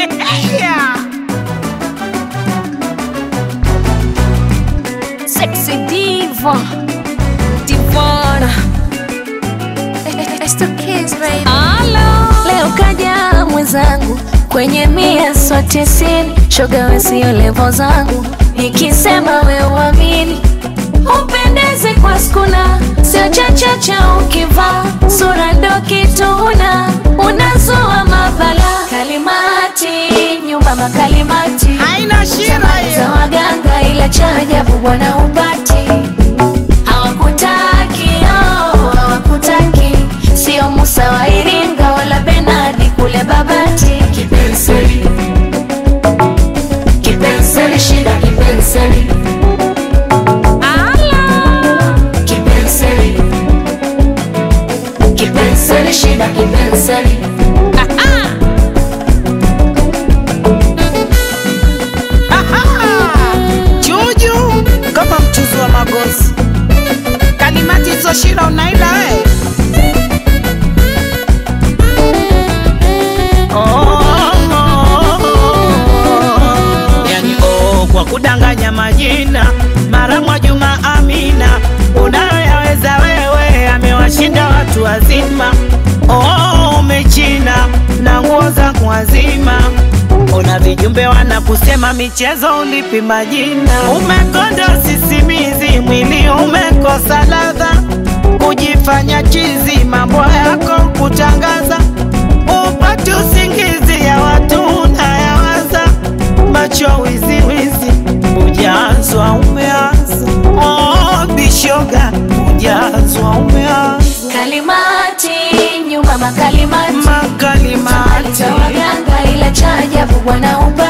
yeah. Sexy diva Divana It's the kids, baby. Leo kaja mwenzangu kwenye mia so tisini, shoga we sio levo zangu, nikisema we uamini, upendeze kwa skuna, sio chachacha ukivaa sura ndo kituna, unazua mabala kalimati, nyumba makalimati haina shida za hiyo waganga ila cha ajabu bwana upati hawakutaki oh, hawakutaki sio Musa wa Iringa wala Benadi kule Babati kipenseli kipenseli shida kipenseli Ala. kipenseli kipenseli shida kipenseli juju kama mchuzi wa magozi kalimati hizo shida unaila we Oh, oh, oh. yani oh, kwa kudanganya majina mara mwa Juma Amina unayoyaweza wewe amewashinda watu wazima oh, umechina na nguo za kuwazima Ona vijumbe wanakusema michezo ulipi majina, umekonda sisimizi, mwili umekosa ladha, kujifanya chizi, mambo yako kutangaza, upate usingizi ya watu unayawaza, macho wiziwizi, ujazwa umeanza, oh, bishoga, ujazwa umeanza, kalimati nyumba makalimati makalimati za waganga ila cha ajabu bwana upati